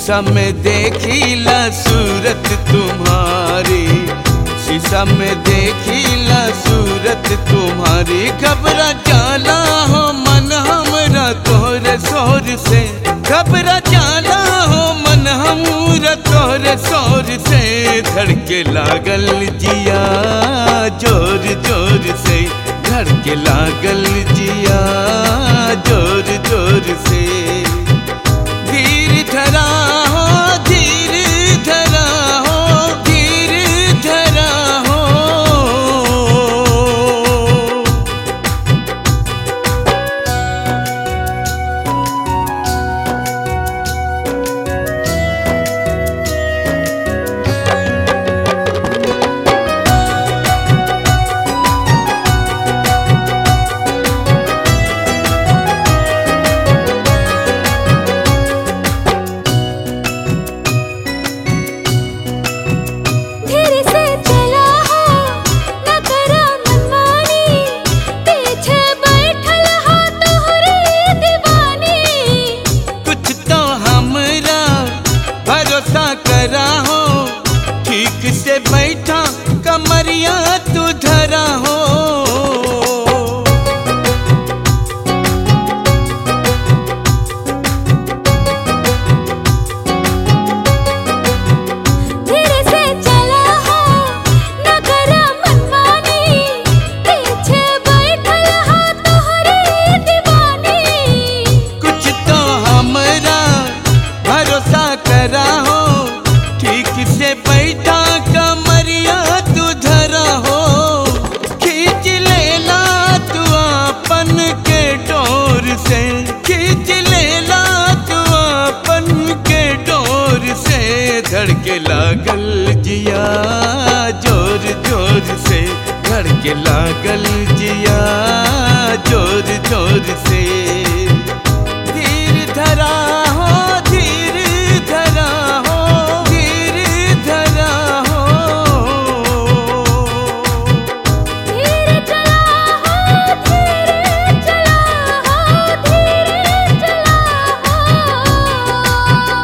शीशा में देखीला सूरत तुम्हारी शीशा में देखीला सूरत तुम्हारी घबरा जाला हो मन हमरा तोरे शोर से घबरा जाला हो मन हमरा तोरे शोर से धड़के लागल जिया जोर जोर से धड़के लागल जिया जोर जोर से धीर धरा हो धीर धरा हो धीर धरा हो धीरे से चला हो न करा मनमानी पीछे बैठल हो तोहरे दीवानी कुछ तो हमरा भरोसा करा हो ठीक से बैठा कमरिया तू धरा हो धीरे से चला हो न करा मनमानी पीछे बैठल हो तोहरे दीवानी कुछ तो हमरा भरोसा करा हो ठीक से बैठा कमरिया तू धरा हो खींच लेला तू अपन के डोर से खींच लेला तू अपन के डोर से धड़के लागल जिया जोर जोर से धड़के लागल जिया जोर जोर से धीर धरा हो धीर धरा हो धीर धरा हो धीरे चला हो धीरे चला हो धीरे चला हो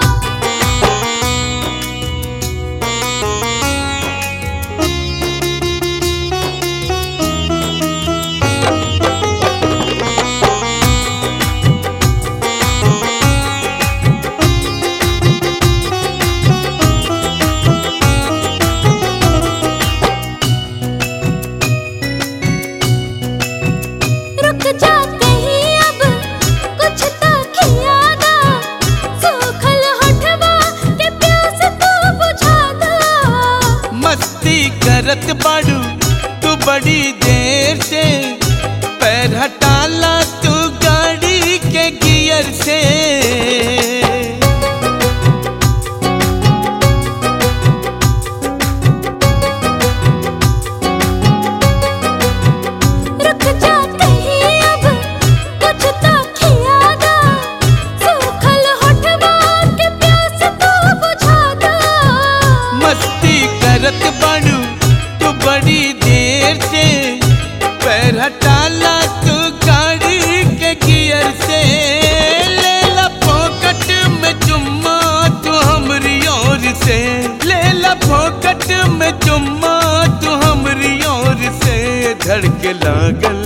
रुक जा कहीं अब कुछ तो खियादा सूखल होठवा के प्यास तू बुझा दो मस्ती करत बाड़ू तू बड़ी देर से पैर हटाला तू गाड़ी के गियर से रुक जा कहीं अब कुछ तो खियादा सूखल होठवा के प्यास तू बुझा दो मस्ती करत बाड़ू तू बड़ी देर से पैर हटाला तू गाड़ी के गियर से ले ला फोकट में चुम्मा तू हमरी ओर से ले ला फोकट में चुम्मा तू हमरी ओर से धड़के लागल